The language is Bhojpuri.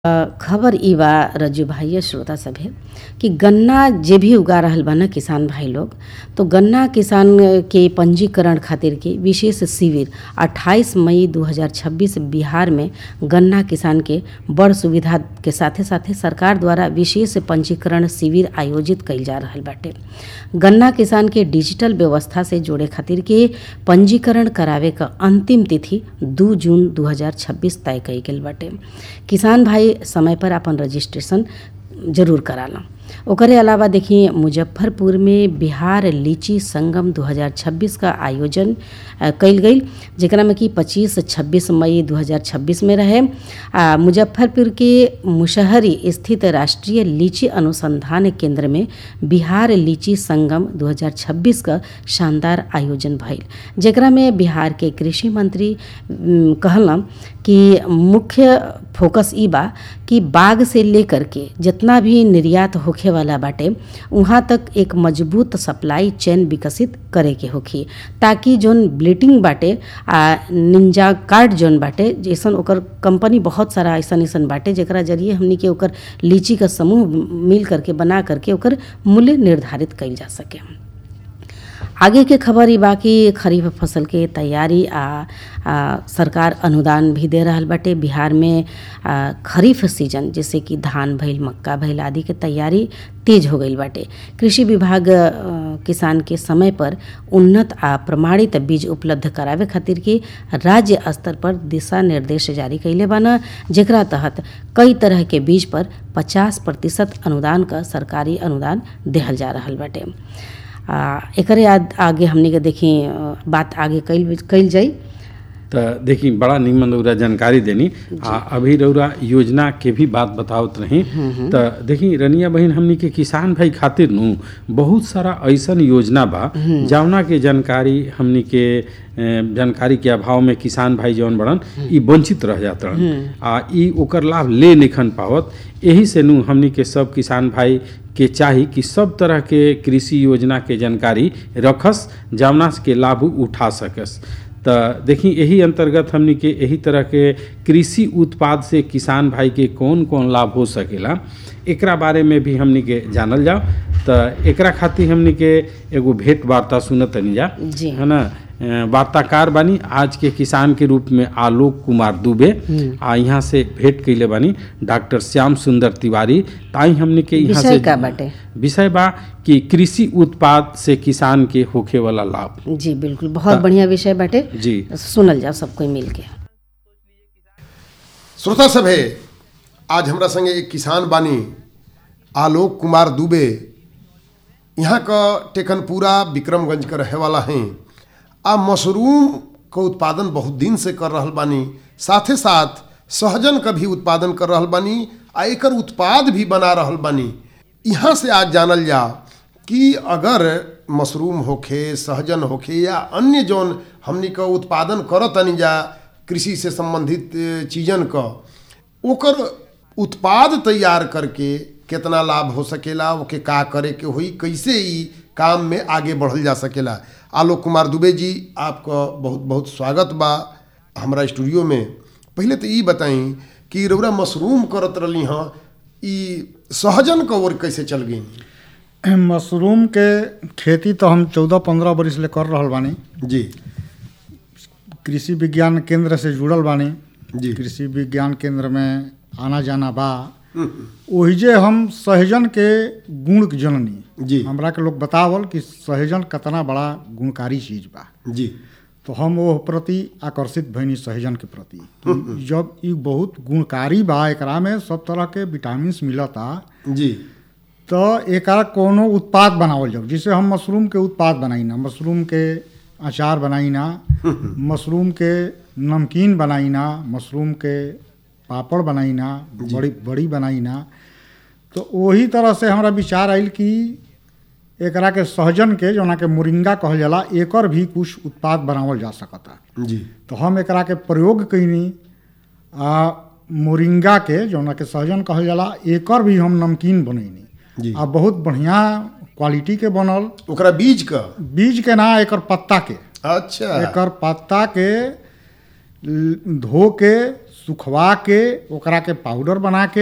खबर इ बा रज्जू भाई श्रोता सभे कि गन्ना जे भी उगा रहल बा न किसान भाई लोग तो गन्ना किसान के पंजीकरण खातिर के विशेष शिविर 28 मई 2026 बिहार में गन्ना किसान के बड़ सुविधा के साथे साथे सरकार द्वारा विशेष पंजीकरण शिविर आयोजित कइल जा रहल बाटे गन्ना किसान के डिजिटल व्यवस्था से जोड़े खातिर के पंजीकरण करावे क अंतिम तिथि 2 जून 2026 तय कइल गेल बाटे किसान भाई समय पर अपन रजिस्ट्रेशन जरूर कराला ओकरे अलावा देखिए मुजफ्फरपुर में बिहार लीची संगम 2026 का आयोजन कइल गई जेकरा में कि 25 26 मई 2026 में रहे आ मुजफ्फरपुर के मुशहरी स्थित राष्ट्रीय लीची अनुसंधान केंद्र में बिहार लीची संगम 2026 का शानदार आयोजन भइल जेकरा में बिहार के कृषि मंत्री कहलन कि मुख्य फोकस ई बा कि बाग से लेकर के जितना भी निर्यात होखे वाला बाटे वहाँ तक एक मजबूत सप्लाई चेन विकसित करे के होखी ताकि जौन ब्लीटिंग बाटे आ निंजा कार्ड जौन बाटे जैसन ओकर कंपनी बहुत सारा ऐसन ऐसन बाटे जेकरा जरिए हमनी के ओकर लीची का समूह मिल करके बना करके ओकर मूल्य निर्धारित कइल जा सके आगे के खबर ई बाकी खरीफ फसल के तैयारी आ, आ सरकार अनुदान भी दे रहल बाटे बिहार में आ, खरीफ सीजन जैसे कि धान भइल मक्का भइल आदि के तैयारी तेज हो गईल बाटे कृषि विभाग आ, किसान के समय पर उन्नत आ प्रमाणित बीज उपलब्ध करावे खातिर के राज्य स्तर पर दिशा निर्देश जारी कइले बान जेकरा तहत कई तरह के बीज पर 50 प्रतिशत अनुदान का सरकारी अनुदान देहल जा रहल बाटे आ एकरे आगे हमनी के देखी बात आगे कइल कइल जाई तो देखी बड़ा निमन रौरा जानकारी देनी आ अभी रौरा योजना के भी बात बतावत रही तो देखी रनिया बहन हमनी के किसान भाई खातिर नु बहुत सारा ऐसन योजना बा जवना के जानकारी हमनी के जानकारी के अभाव में किसान भाई जौन बड़न ई वंचित रह जात रहन आ ई ओकर लाभ ले निखन पावत यही से नु हमनी के सब किसान भाई के चाही कि सब तरह के कृषि योजना के जानकारी रखस जवना के लाभ उठा सकस तो देखी यही अंतर्गत हमनी के यही तरह के कृषि उत्पाद से किसान भाई के कौन कौन लाभ हो सकेला एकरा बारे में भी हमनी के जानल जाओ तो एकरा खातिर हमनी के एगो भेंट वार्ता सुनत तनी जा जी है ना वार्ताकार बानी आज के किसान के रूप में आलोक कुमार दुबे आ यहाँ से भेंट कैले बानी डॉक्टर श्याम सुंदर तिवारी ताई हमने के यहाँ विषय से का बाटे विषय बा कि कृषि उत्पाद से किसान के होखे वाला लाभ जी बिल्कुल बहुत बढ़िया विषय बाटे जी सुनल जाओ सब कोई मिल के श्रोता सभे आज हमरा संगे एक किसान बानी आलोक कुमार दुबे यहाँ का टेकनपुरा विक्रमगंज के रहे वाला हैं आ मशरूम का उत्पादन बहुत दिन से कर रहल बानी साथे साथ सहजन का भी उत्पादन कर रहल बानी आ एकर उत्पाद भी बना रहल बानी यहाँ से आज जानल जा कि अगर मशरूम होखे सहजन होखे या अन्य जौन हमनी का उत्पादन करत तनी जा कृषि से संबंधित चीजन का ओकर उत्पाद तैयार करके कितना लाभ हो सकेला ओके का करे के होई कैसे ई काम में आगे बढ़ल जा सकेला आलोक कुमार दुबे जी आपका बहुत बहुत स्वागत बा हमारा स्टूडियो में पहले तो ई बताई कि रौरा मशरूम करत रही हाँ ई सहजन का ओर कैसे चल गई मशरूम के खेती तो हम चौदह पंद्रह बरिस ले कर रहल बानी जी कृषि विज्ञान केंद्र से जुड़ल बानी जी कृषि विज्ञान केंद्र में आना जाना बा ओहिजे हम सहजन के गुण के जननी जी हमरा के लोग बतावल कि सहजन कितना बड़ा गुणकारी चीज बा जी तो हम वो प्रति आकर्षित भइनी सहजन के प्रति कि जब ई बहुत गुणकारी बा एकरा में सब तरह के विटामिन मिलता जी तो एकरा कोनो उत्पाद बनावल जाओ जैसे हम मशरूम के उत्पाद बनाई ना मशरूम के अचार बनाई ना मशरूम के नमकीन बनाई ना मशरूम के पापड़ बनाई ना बड़ी बड़ी बनाई ना तो वही तरह से हमारा विचार आयल कि एकरा के सहजन के जोना के मोरिंगा कहल जाला एकर भी कुछ उत्पाद बनावल जा सकता जी तो हम एकरा के प्रयोग कैनी आ मोरिंगा के जोना के सहजन कहल जाला एकर भी हम नमकीन बनैनी जी आ बहुत बढ़िया क्वालिटी के बनल ओकरा बीज का बीज के ना एकर पत्ता के अच्छा एकर पत्ता के ल- धो के सुखवा के ओकरा के पाउडर बना के